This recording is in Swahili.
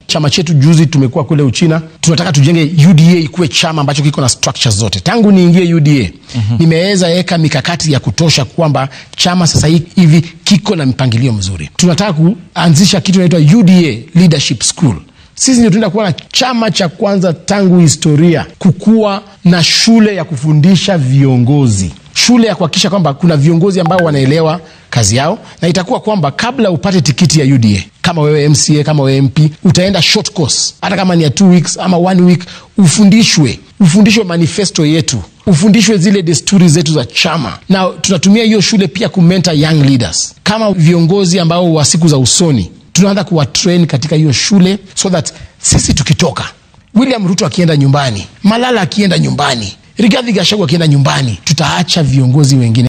chama chetu juzi tumekuwa kule Uchina, tunataka tujenge UDA ikuwe chama ambacho kiko na structures zote. Tangu niingie UDA mm-hmm. nimeweza weka mikakati ya kutosha kwamba chama sasa hivi kiko na mpangilio mzuri. Tunataka kuanzisha kitu inaitwa UDA Leadership School. Sisi ndio tunaenda kuwa na chama cha kwanza tangu historia kukuwa na shule ya kufundisha viongozi, shule ya kuhakikisha kwamba kuna viongozi ambao wanaelewa kazi yao, na itakuwa kwamba kabla upate tikiti ya UDA, kama wewe MCA, kama wewe MP, utaenda short course, hata kama ni ya two weeks ama one week, ufundishwe ufundishwe manifesto yetu, ufundishwe zile desturi zetu za chama, na tunatumia hiyo shule pia kumenta young leaders kama viongozi ambao wa siku za usoni tunaanza kuwatrain katika hiyo shule so that sisi tukitoka, William Ruto akienda nyumbani, Malala akienda nyumbani, Rigathi Gachagua akienda nyumbani, tutaacha viongozi wengine